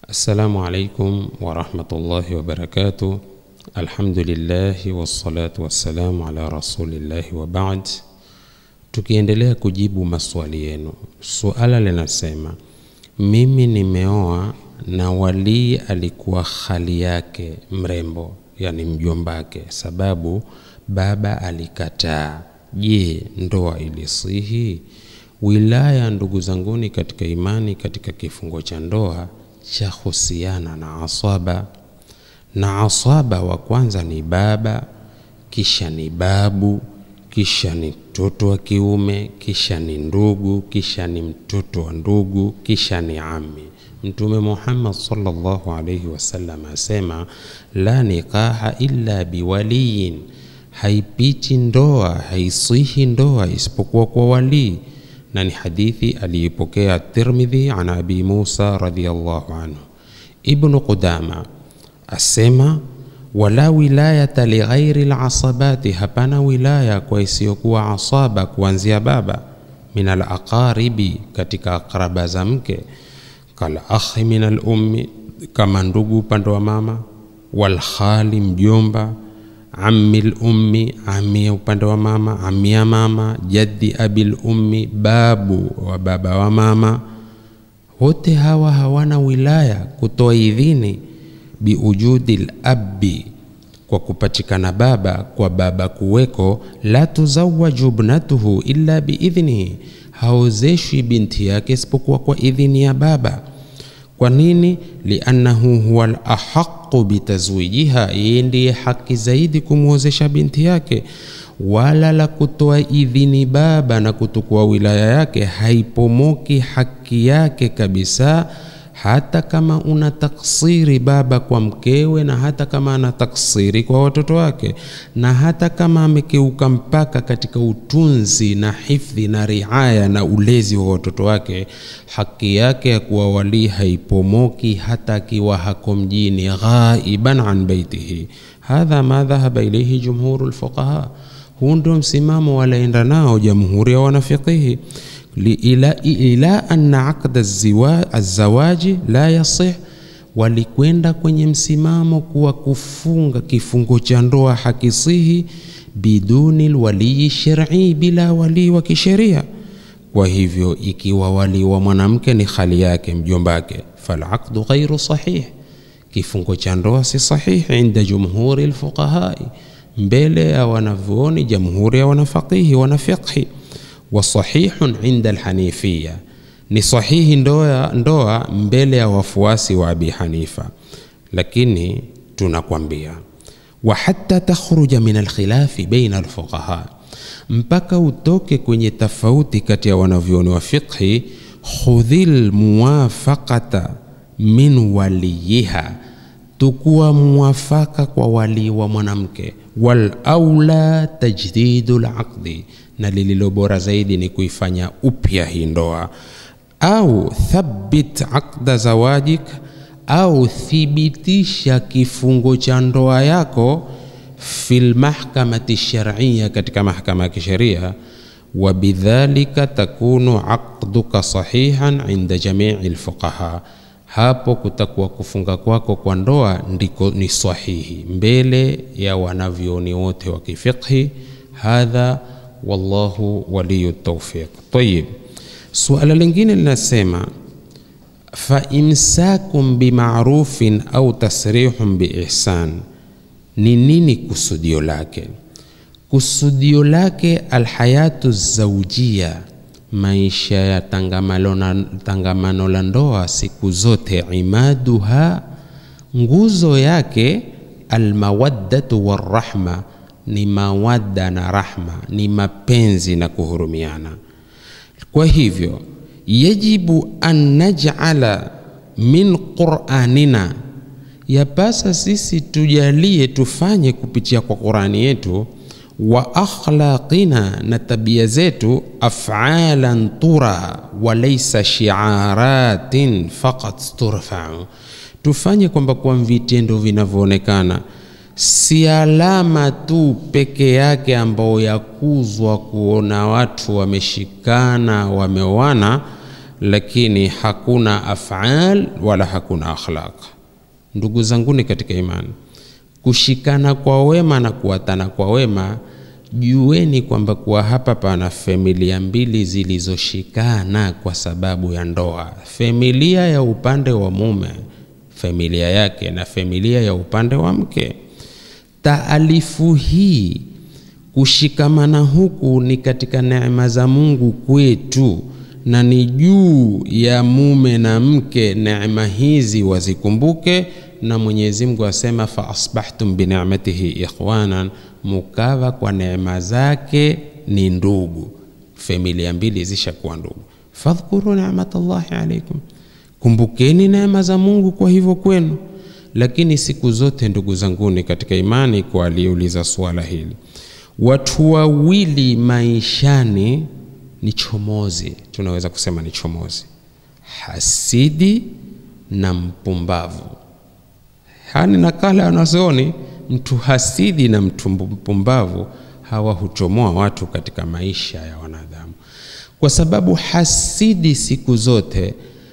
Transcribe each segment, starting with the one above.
Assalamu alaikum warahmatullahi wabarakatuh. Alhamdulillahi wassalatu wassalamu ala rasulillahi wa baad. Tukiendelea kujibu maswali yenu, suala linasema mimi nimeoa na walii alikuwa hali yake mrembo, yani mjombake, sababu baba alikataa. Je, ndoa ilisihi? Wilaya, ndugu zanguni katika imani, katika kifungo cha ndoa cha husiana na asaba, na asaba wa kwanza ni baba, kisha ni babu, kisha ni mtoto wa kiume, kisha ni ndugu, kisha ni mtoto wa ndugu, kisha ni ami. Mtume Muhammad sallallahu alayhi wasallam asema la nikaha illa biwaliyin, haipiti ndoa, haisihi ndoa isipokuwa kwa walii na ni hadithi aliipokea Tirmidhi an Abi Musa radhiyallahu anhu. Ibnu Qudama asema wala wilayata lighairi lasabati, hapana wilaya kwa isiyokuwa asaba kuanzia baba, min alaqaribi, katika akraba za mke, kal akhi min alummi, kama ndugu upande wa mama, walkhali mjomba ammi lummi, ami ya upande wa mama, ami ya mama, jaddi abil ummi, babu wa baba wa mama. Wote hawa hawana wilaya kutoa idhini biujudi labbi, kwa kupatikana baba, kwa baba kuweko. La tuzawaju ibnatuhu illa biidhnihi, haozeshwi binti yake isipokuwa kwa idhini ya baba. Kwa nini? liannahu huwa alahaqu bitazwijiha, yeye ndiye haki zaidi kumwozesha binti yake. Wala la kutoa idhini baba na kutukua wilaya yake haipomoki haki yake kabisa, hata kama una taksiri baba kwa mkewe, na hata kama ana taksiri kwa watoto wake, na hata kama amekeuka mpaka katika utunzi na hifdhi na riaya na ulezi wa watoto wake, haki yake ya kuwa walii haipomoki hata akiwa hako mjini, ghaiban an baitihi. Hadha ma dhahaba ilaihi jumhuru lfuqaha, huu ndio msimamo walaenda nao jamhuri ya wanafiqihi ila, ila anna aqda azawaji la yasih, walikwenda kwenye msimamo kuwa kufunga kifungo cha ndoa hakisihi biduni lwalii shar'i, bila walii wa kisheria. Kwa hivyo ikiwa walii wa mwanamke ni khali yake mjombake, falaqdu ghairu sahih, kifungo cha ndoa si sahihi inda jumhuri lfuqahai, mbele ya wanavyuoni jamhuri ya wanafaqihi wanafiqhi wa sahihun inda alhanifiya, ni sahihi ndoa, ndoa mbele ya wafuasi wa Abi Hanifa. Lakini tunakwambia wa hatta takhruja min alkhilafi baina alfuqaha, mpaka utoke kwenye tofauti kati ya wanavyoni wa fiqhi, khudhil muwafaqata min waliyiha, tukuwa muwafaka kwa walii wa mwanamke, wal aula tajdidu laqdi na lililo bora zaidi ni kuifanya upya hii ndoa, au thabbit aqda zawajik, au thibitisha kifungo cha ndoa yako fil mahkamati shar'iyya, katika mahakama ya kisheria. Wa bidhalika takunu aqduka sahihan inda jamii alfuqaha, hapo kutakuwa kufunga kwako kwa ndoa ndiko ni sahihi mbele ya wanavyoni wote wa kifiqhi. Hadha wallahu waliyu tawfiq. Tayib, suala lingine linasema fa imsakum bimarufin au tasrihun biihsan, ni nini kusudio lake? Kusudio lake alhayatu zaujia, maisha ya tangamano la ndoa siku zote, imaduha, nguzo yake almawaddatu warahma ni mawadda na rahma, ni mapenzi na kuhurumiana. Kwa hivyo yajibu an naj'ala min qur'anina, yapasa sisi tujalie tufanye kupitia kwa Qur'ani yetu, wa akhlaqina, na tabia zetu, af'alan tura wa laysa shi'aratin faqat turfa'u, tufanye kwamba kwa vitendo vinavyoonekana si alama tu peke yake ambao yakuzwa kuona watu wameshikana wameoana, lakini hakuna afal wala hakuna akhlaq. Ndugu zanguni katika imani, kushikana kwa wema na kuwatana kwa wema, jueni kwamba kuwa hapa pana familia mbili zilizoshikana kwa sababu ya ndoa. Familia ya upande wa mume, familia yake, na familia ya upande wa mke. Taalifu hii kushikamana huku ni katika neema za Mungu kwetu, na ni juu ya mume na mke neema hizi wazikumbuke, na Mwenyezi Mungu asema fa asbahtum bi ni'matihi ikhwanan, mukawa kwa neema zake ni ndugu. Familia mbili zishakuwa ndugu. Fadhkuru ni'matallahi alaikum, kumbukeni neema za Mungu kwa hivyo kwenu. Lakini siku zote ndugu zanguni katika imani, kwa aliuliza swala hili watu wawili maishani ni chomozi, tunaweza kusema ni chomozi, hasidi na mpumbavu. Hani nakala wanazooni, mtu hasidi na mtu mpumbavu hawa huchomoa watu katika maisha ya wanadamu, kwa sababu hasidi siku zote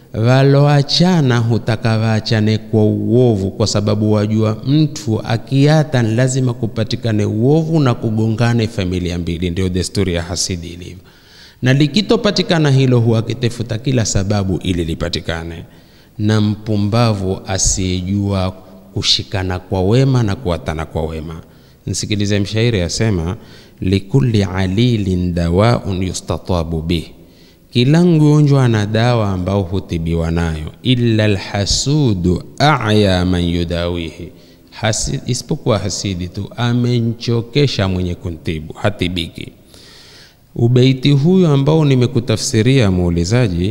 waloachana hutaka waachane kwa uovu, kwa sababu wajua mtu akiata ni lazima kupatikane uovu na kugongane familia mbili. Ndio desturi ya hasidi ilivyo, na likitopatikana hilo huwa akitafuta kila sababu ili lipatikane. Na mpumbavu asiyejua kushikana kwa wema na kuatana kwa wema. Nsikilize mshairi asema, likulli alilin dawaun yustatabu bih kila mgonjwa ana dawa ambao hutibiwa nayo, illa alhasudu aya man yudawihi, Hasi, isipokuwa hasidi tu amenchokesha mwenye kuntibu, hatibiki. Ubeiti huyu ambao nimekutafsiria muulizaji,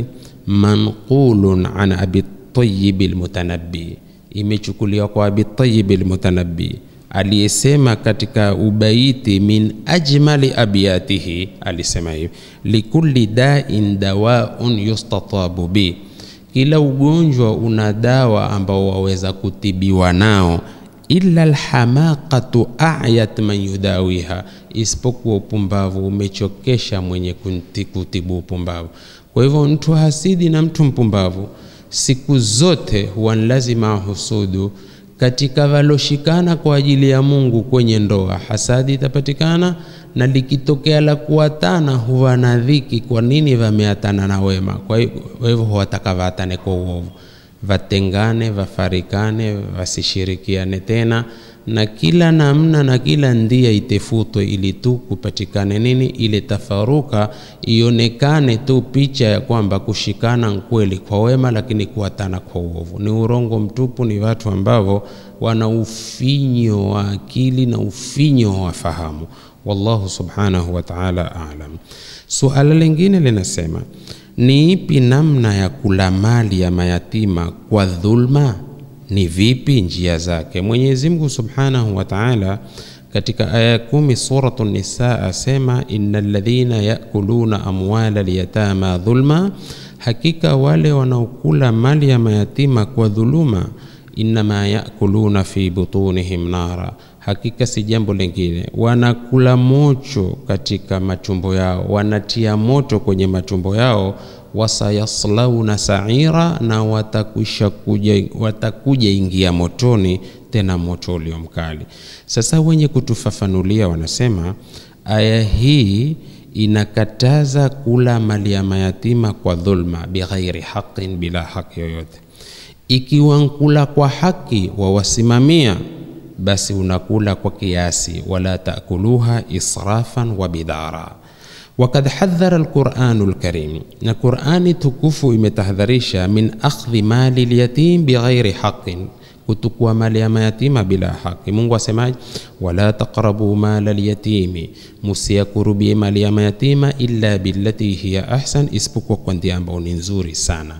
manqulun an abi tayyib almutanabbi, imechukuliwa kwa abi tayyib almutanabbi aliyesema katika ubaiti min ajmali abyatihi, alisema hivi likulli dain dawaun yustatabu bi, kila ugonjwa una dawa ambao waweza kutibiwa nao. Illa alhamaqatu ayat man yudawiha, isipokuwa upumbavu umechokesha mwenye kutibu upumbavu. Kwa hivyo mtu hasidi na mtu mpumbavu siku zote huwa ni lazima ahusudu katika waloshikana kwa ajili ya Mungu kwenye ndoa, hasadi itapatikana, na likitokea la kuatana huwa na dhiki. Kwa nini wameatana na wema? Kwa hivyo huwataka waatane kwa uovu, watengane, wafarikane, wasishirikiane tena, na kila namna na kila ndia itefutwe, ili tu kupatikane nini? Ile tafaruka ionekane tu picha ya kwamba kushikana kweli kwa wema, lakini kuatana kwa uovu ni urongo mtupu. Ni watu ambao wana ufinyo wa akili na ufinyo wa fahamu. Wallahu subhanahu wa ta'ala a'lam. Suala lingine linasema ni ipi namna ya kula mali ya mayatima kwa dhulma? Ni vipi njia zake? Mwenyezi Mungu subhanahu wa ta'ala katika aya kumi suratu Nisa asema, innal ladhina yakuluna amwala alyatama dhulma, hakika wale wanaokula mali ya mayatima kwa dhuluma, innama yakuluna fi butunihim nara, hakika si jambo lingine, wanakula mocho katika matumbo yao, wanatia moto kwenye matumbo yao wasayaslauna saira, na watakwisha kuja, watakuja ingia motoni, tena moto ulio mkali. Sasa wenye kutufafanulia wanasema aya hii inakataza kula mali ya mayatima kwa dhulma, bighairi haqin, bila haki yoyote. Ikiwa nkula kwa haki wawasimamia, basi unakula kwa kiasi, wala taakuluha israfan wa bidara Wakad hadhara alquranu lkarim, na Qurani tukufu imetahadharisha min akhdhi mali lyatim bighairi haqin, kutukua mali ya mayatima bila haki. Mungu asemaje? wala taqrabu mala lyatimi, musiyakurubie mali ya mayatima illa billati hiya ahsan, isipokuwa kwa njia ambayo ni nzuri sana.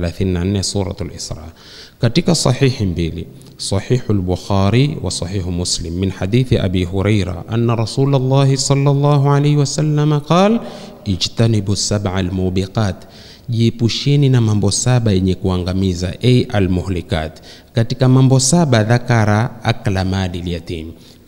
34 Suratul Isra. Katika sahihi mbili Sahihu al-Bukhari wa Sahihu Muslim min hadithi Abi Huraira anna Rasulullah sallallahu alayhi wasallam qala ijtanibu sab'a al-mubiqat, jiepusheni na mambo saba yenye kuangamiza, ay al-muhlikat. Katika mambo saba dhakara akla mali yatim,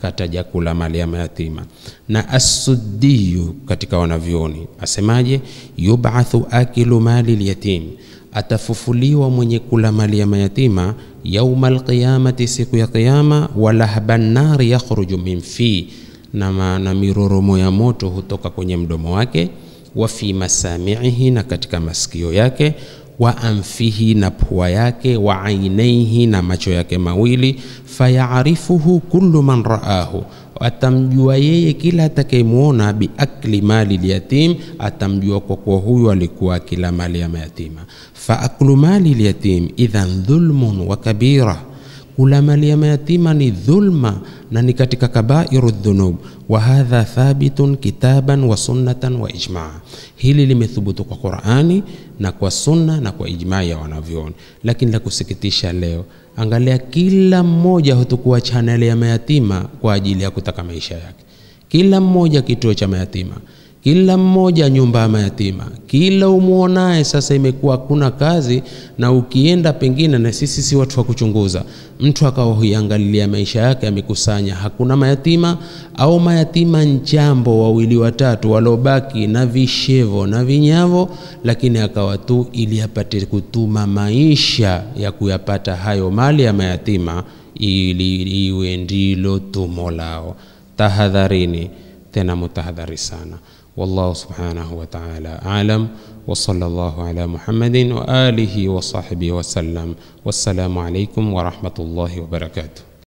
kataja kula mali ya mayatima. Na Asuddiyu katika wanavyoni asemaje? yubathu akilu mali lyatim, atafufuliwa mwenye kula mali ya mayatima yauma alqiyamati, siku ya Kiyama. Walahban nari yakhruju min fi, na, na miroromo ya moto hutoka kwenye mdomo wake. Wa fi masamiihi, na katika masikio yake wa anfihi na pua yake, wa ainaihi na macho yake mawili. Fayarifuhu kullu man raahu, atamjua yeye kila atakayemwona. Biakli mali lyatim, atamjua kwa kuwa huyu alikuwa akila mali ya mayatima. Fa aklu mali lyatim idhan dhulmun wa kabira kula mali ya mayatima ni dhulma na ni katika kabairu dhunub. Wa hadha thabitun kitaban wa sunnatan wa ijmaa, hili limethubutu kwa Qur'ani na kwa sunna na kwa ijmaa ya wanavyoni. Lakini la kusikitisha leo, angalia, kila mmoja hutukua chaneli ya mayatima kwa ajili ya kutaka maisha yake, kila mmoja kituo cha mayatima kila mmoja nyumba ya mayatima, kila umuonaye sasa imekuwa hakuna kazi. Na ukienda pengine, na sisi si watu wa kuchunguza, mtu akawa huiangalilia maisha yake, amekusanya hakuna mayatima au mayatima njambo wawili watatu waliobaki na vishevo na vinyavo, lakini akawa tu ili apate kutuma maisha ya kuyapata hayo mali ya mayatima, ili iwe ndilo tumo lao. Tahadharini tena mutahadhari sana. Wallahu subhanahu wa ta'ala a'lam wa sallallahu ala Muhammadin wa alihi wa sahbihi wa sallam. Wassalamu alaykum wa rahmatullahi wa barakatuh.